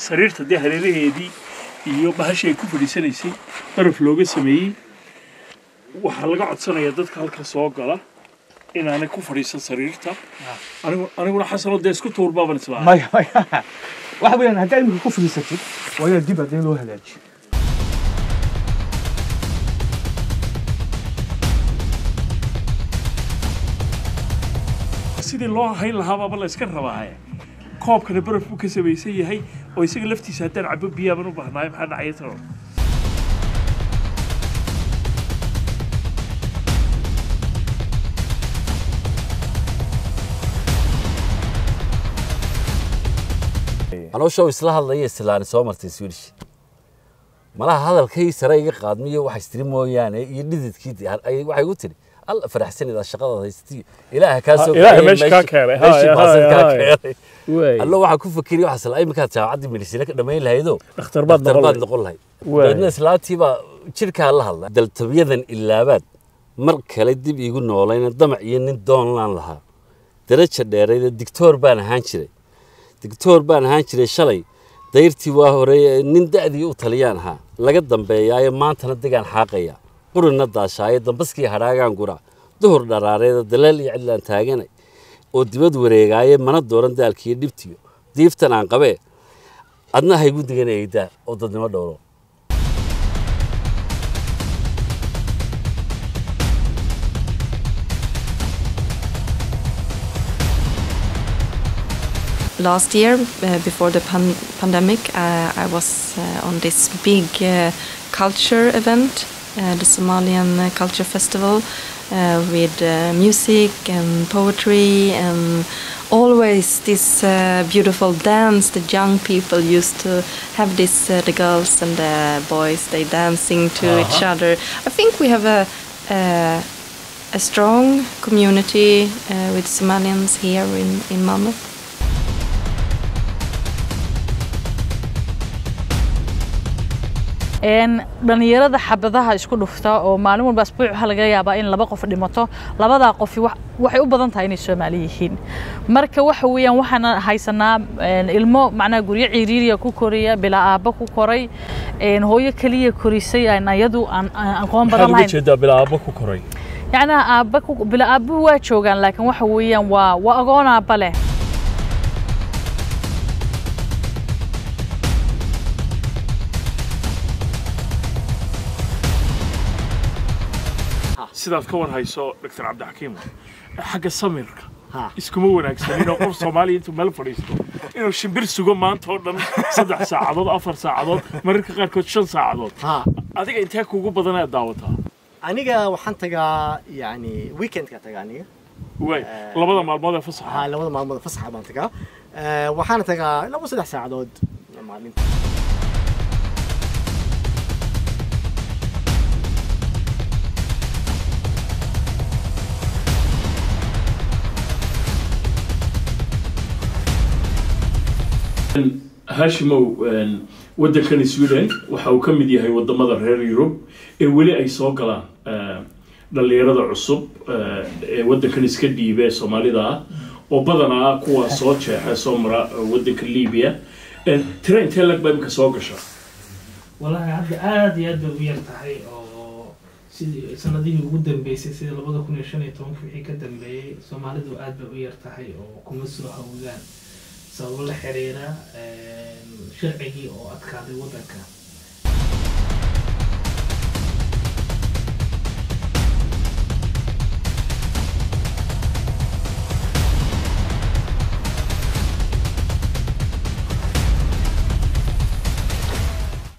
sariirta dee hareeraheedii iyo bahashii ay ku fadhiisanaysay baraf looga sameeyey waxaa laga codsanayaa dadka halka soo gala inaanay ku fadhiisan sariirta anigu aniguna xasanoo dee isku tuur baaban islaa maya maya waxa weeyaan haddaa imika ku fadhiisatid waa inaad dib haddii loo hagaajiyo sidii loo hayn lahaababa la iska rabaaye koobkana baraf buu ka samaysan yahay oo isaga laftiisa haddaan cabo biyaaban u baahnaayo maxaa dhacaya tano caloosha isla hadlaya islaani soo martay swedish malaha hadalkay sare iga qaadmiyo waxa istiri mooyaane iyo dhididkii dee ay- waxay u tiri alla faraxsanida shaqada haystiyo ilaaha kaa soo ilaaha kaxeeyey, meesha kaa meeshii- keenay. meeshii Haya, baasan haya, kaa haya. keenay allo waxaa ku fakeriya waxaa isla iminkaad jaamacaddii medicine ka dhammayn lahaydoo dhakhtar baad dhakhtar noqon baad lahayd. noqon lahayd Waay. dabeedna islaantii baa jidhkaa la hadla daltabyadan ilaabaad mar kale dib iigu noolayna damac iyo nin doonlaan lahaa daraja dheerayda digtoor baan ahaan jiray digtoor baan ahaan jiray shalay dayrtii waa horeeye nin da'dii u taliyaan ahaa laga dambeeyaayo maantana degaan xaaqaya qurina daashaayo dambaskii hadhaagaan gura duhur dharaareeda daleel iyo cidlaan taaganay oo dibad wareegaaye mana dooran daalkiiyo dhibtiyo diiftan aan qabee adna haygu degan eegdaa oo dadnimo dhowro Last year, uh, before the pan- pandemic, uh, I was uh, on this big uh, culture event, uh, the Somalian uh, Culture Festival, uh, with uh, music and poetry and always this uh, beautiful dance. The young people used to have this, uh, the girls and the boys, they dancing to each other. I think we have a, a, a strong community uh, with Somalians here in, in Malmö. een dhalinyarada xabadaha isku dhufta oo maalin walba asbuuc waxaa laga yaabaa in laba qof dhimato labadaa qofi wax- waxay u badan tahay inay soomaali yihiin marka waxa weeyaan waxaan haysanaa een, ilmo macnaha guryo ciriiriya ku koraya bilaa aabba ku koray een, hooyo keliya korisay aan ayadu aan aan aqoon maxaad badan uga lahayn jeedaa bilaabo ku koray yacnaa aabba ku- bilaa aabbuhu waa joogaan laakiin waxa weeyaan waa waa agoon aabba leh sidaad ka war hayso dr cabdixakiim xagga samirka Ha. iskuma wanaagsanin oo qof soomaaliya intuu meel fadhiisto inuu shimbir sugo maanta oo dhan saddex saacadood afar saacadood mararka qaarkood shan saacadood ها adiga intee kuugu badan aad daawataa aniga waxaan tagaa yani weekendka tagaa aniga waay labada maalmood ee fasaxa haa labada maalmood fasaxa baan tagaa Eh, waxaana tagaa laba saddex saacadood maalinta haashimow waddankani sweden waxa uu ka mid yahay wadamada reer yurub ee weli ay soo galaan eh, dhallinyarada cusub eh, ee waddankan iska dhiibe soomaalida ah oo badanaa kuwa soo jeexa soo mara eh, waddanka libiya Eh, tira intee lag baa imika soo gasha walahi hadda aada iyo aad bay u yar tahay oo sidii sanadihii ugu dambeysay sida labada kun iyo shan iyo tobanka wixii ka dambeeyey soomaalidu aad bay u yar tahay oo kuma soo hawgaan sababo la xiriira sharcigii oo adkaaday waddanka